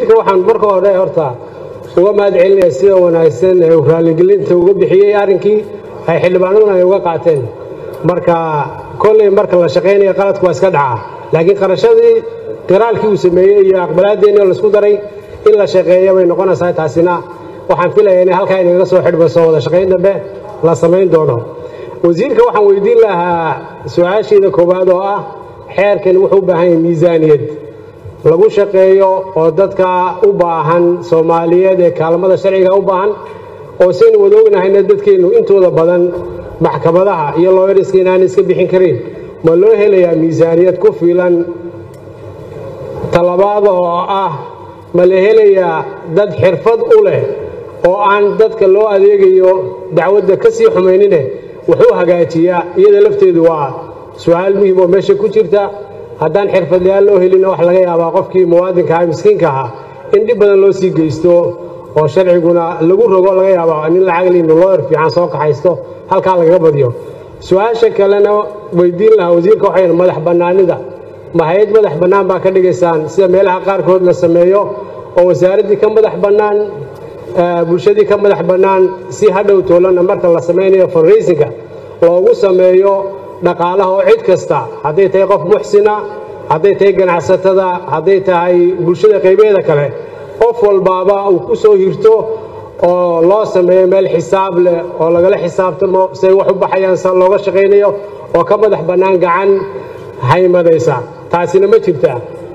wasiirka waxaan marka hore horta uga mahad celinaya sida wanaagsan ee uu raaligelinta uga bixiyey arrinkii ay xildhibaanaduna ay uga qaateen marka kolley marka la shaqaynaya qaladku waa iska dhacaa laakiin qarashadii qiraalkii uu sameeyey iyo aqbalaadeennii oo laisku daray in la shaqeeya bay noqonaysaa taasina waxaan filayaa inay halkaa inagaga soo xidhmayso wada shaqayn dambe la samayn doono wasiirka waxaan weydiin lahaa su-aashiida koowaad oo ah xeerkan wuxuu u baahan yahay miisaaniyad lagu shaqeeyo oo dadka u baahan soomaaliyeed ee kaalmada sharciga u baahan oo saynu wada ognahayna dadkeennu intooda badan maxkamadaha iyo looyariska inaan iska bixin karin ma loo helayaa miisaaniyad ku filan talabaad oo ah ma la helayaa dad xirfad u leh oo aan dadka loo adeegayo dacwadda ka sii xumaynine wuxuu hagaajiyaa iyada lafteedu waa su-aal muhiim oo meesha ku jirta haddaan xirfadlayaal loo helin wax laga yaabaa qofkii muwaadinka ah miskiinka ahaa in dhib badan loo sii geysto oo sharciguna lagu rogo laga yaaba nin lacagli looyar fiican soo kaxaysto halkaa lagaga badiyo su-aasha kalena weydiin lahaa wasiirka waxay madax bannaanida ma hay-ad madax bannaan baa ka dhigaysaan sida meelaha qaarkood la sameeyo oo wasaaraddii ka madax bannaan bulshadii ka madax bannaan si hadhow toolana marka la samaynayo funraysinka loogu sameeyo dhaqaalaha oo cid kasta hadday tahay qof muxsina hadday tahay ganacsatada hadday tahay bulshada qaybeeda kale qof walbaaba uu ku soo hirto oo loo sameeyo meel xisaab leh oo lagala xisaabtamo siay wax u baxayaan sa looga shaqaynayo oo ka madax bannaan gacan haymadaysa taasina ma jirtaa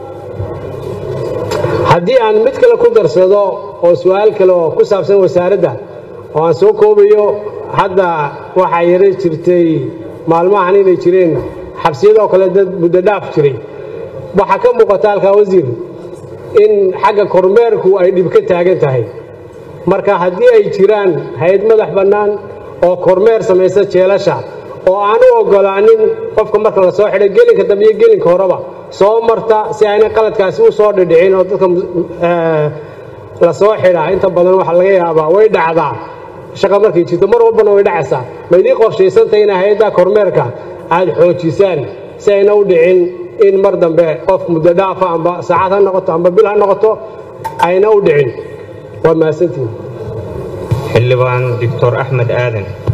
haddii aan mid kale ku darsado oo su-aal kale oo ku saabsan wasaaradda oo aan soo koobayo hadda waxaa yara jirtay maalmahan inay jireen xabsiyadoo kale dad muddo dhaaf jiray waxaa ka muuqata halkaa wasiir in xagga kormeerku ay dhib ka taagan tahay marka haddii ay jiraan hay-ad madax bannaan oo kormeer samaysa jeelasha oo aan u oggolaanin qofka marka la soo xidhay gelinka dambe iyo gelinka horeba soo marta si ayna qaladkaasi u soo dhidhicin oo dadka la soo xidhaa inta badan waxaa laga yaabaa way dhacdaa shaqa markay jirto mar walbana way dhacaysaa ma idiin qorshaysantahay ina hay-adda kormeerka aad xoojisaan si ayna u dhicin in mar dambe qof muddo dhaafa amba saacad ha noqoto amba bil ha noqoto ayna u dhicin waa mahadsantihin xildhibaan doctor axmed aadan